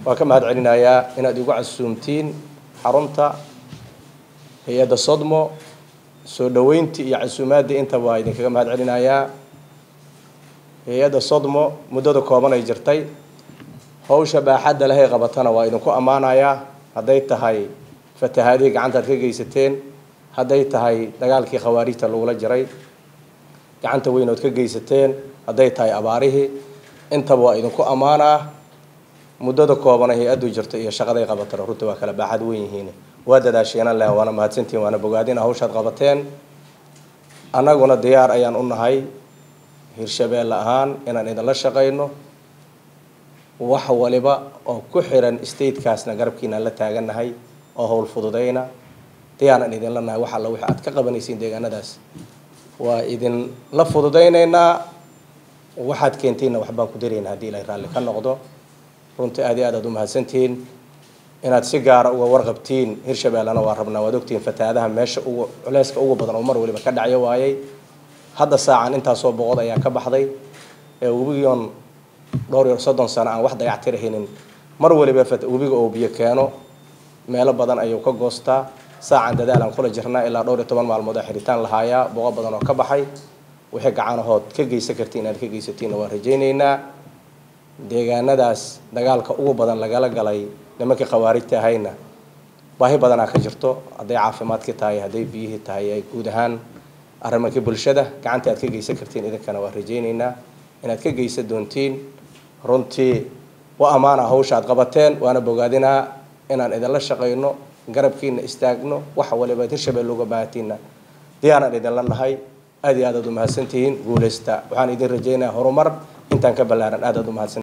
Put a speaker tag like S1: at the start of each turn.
S1: waan ka mahad celinayaa inaad igu casuumtiin xarunta hay-adda sodmo soo dhaweyntii iyo casuumaaddii intaba waa idinkaga mahad celinayaa hay-adda sodmo muddada kooban ay jirtay hawsha baaxadda lehay qabatana waa idinku ammaanayaa hadday tahay fatahaadihii gacantaad ka geysateen hadday tahay dagaalkii khawaarijta lagula jiray gacanta weyn ood ka geysateen hadday tahay abaarihii intaba waa idinku ammaanaa muddada koobana hay-addu jirta iyo shaqaday qabatana runtii waa kala baaxad weyn yihiin waa dadaasheenan leh waana mahadsantihin waana bogaadina hawshaad qabateen annaguna diyaar ayaan u nahay hirshabeelle ahaan inaan idinla shaqayno wax waliba oo ku xiran statekaasna garabkiinaan la taagannahay oo howl fududayna diyaaran idinla nahay wax alla wixii aad ka qabanaysiin deegaanadaas waa idinla fududaynaynaa waxaad keentiinna waxbaan ku daraynaa haddii ilaahay raalli ka noqdo runtii aad iyo aad aad u mahadsantihiin inaad si gaara uga warqabtiin hirshabeellena waa rabnaa waad ogtihiin fatahaadaha meesha ugu culeyska ugu badan oo mar waliba ka dhacyo waayay hadda saacan intaasoo boqod ayaa ka baxday ee webigion dhowr iyo soddon sano aan wax dayactirahaynin mar waliba webiga oo biyo keeno meelo badan ayuu ka goostaa saacan dadaal aan kula jirnaa ilaa dhowr iyo toban maalmood oo xiritaan lahaayaa boqo badan oo ka baxay wixii gacanahood ka geysan kartiin inaad ka geysatiinna waan rajaynaynaa deegaanadaas dagaalka ugu badan lagala galay nimankii khawaarijta ahayna baahi badanaa ka jirto hadday caafimaadkii tahay hadday biyihii tahay ay guud ahaan arrimankii bulshada gacanta aad ka geysan kartiin idinkana waan rajaynaynaa inaad ka geysan doontiin runtii wa ammaana hawsha aad qabateen waana bogaadinaa inaan idinla shaqayno garabkiina istaagno waxa waliba ad hirshabelle uga baahatiinna diyaaraan idinla nahay aad iyo aad aad u mahadsantihiin guulaysta waxaan idin rajaynayaa horumar intaan ka ballaaran aad aad u mahadsan